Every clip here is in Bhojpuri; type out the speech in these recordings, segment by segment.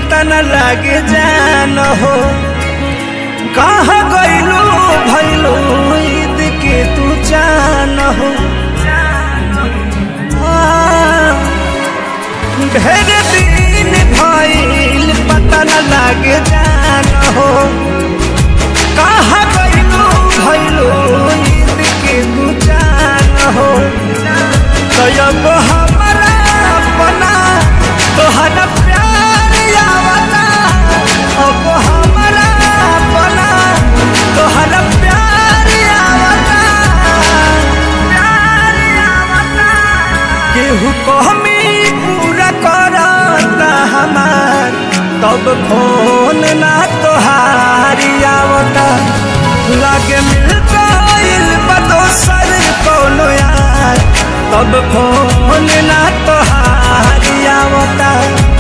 पता न लागे जान हो कहाँ गइलू भइलू ईद के तू जान हो आ, ढेर दिन भइल पता न लागे जान हो कहाँ गइलू भइलू ईद के तू जान हो तब हमारा अपना तोहरा प्यार आवता अब हमारा अपना तोहरा प्यार आवता प्यार आवता केहू कहमी पूरा करता हमार तब फोन ना तोहारी आवता लागे मिल गइल बा दोसर कौनो यार तब फोन ना तोहारी आवता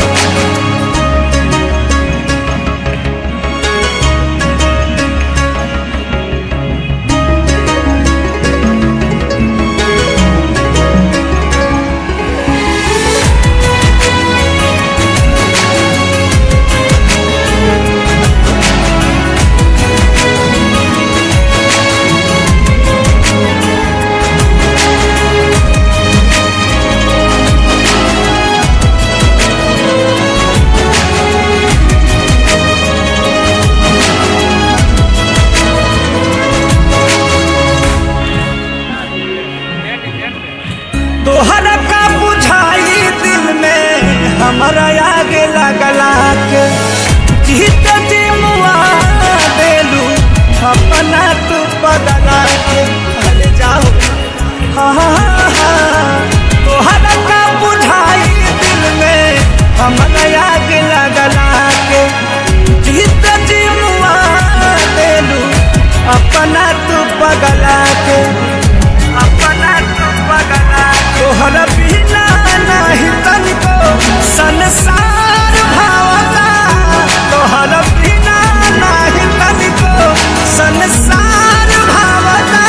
तोहरा का बुझाई दिल में हमारा आगे लगला के जीत जी मुआ देलू अपना तू बदला के अरे जाओ हाँ हाँ हाँ तोहरा का बुझाई दिल में हमारा आगे लगला के जीत जी मुआ देलू अपना तू बगला के अपना तू बगला तोहरा बिना नहीं तनिको संसार भावता तोहरा बिना नहीं तनिको संसार भावता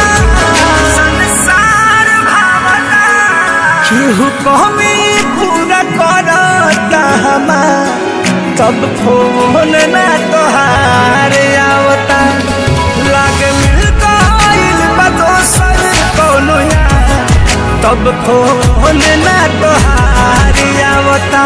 संसार भावता केहू कहमी पूरा करता हमार तब फोन ना तोहार आवता लागे मिल गइल बा दोसर कौनो यार तब फोन ना तोहार आवता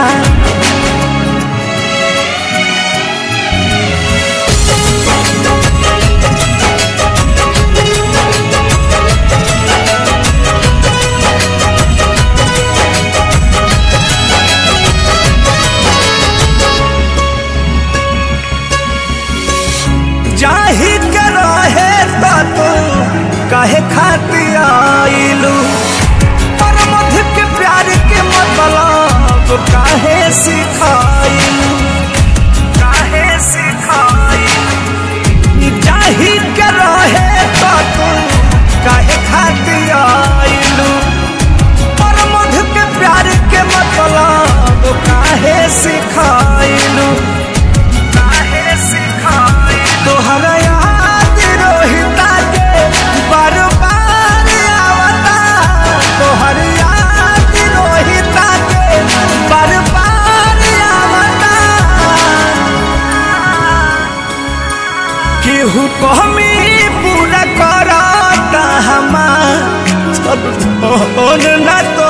जाही के रहे त तू कहे खातिर आइलू पर मध के प्यार के मतलब काहे सिखाइलू काहे सिखाइलू जाही के रहे त तू काहे खातिर आइलू पर मध के प्यार के मतलब काहे सिखाइलू काहे सिखाइलू तोहरा याद रोहिता के बार बार आवता तोहर याद रोहिता के बार बार आवता केहू कहमी पूरा करता हमार सब फोन ना तो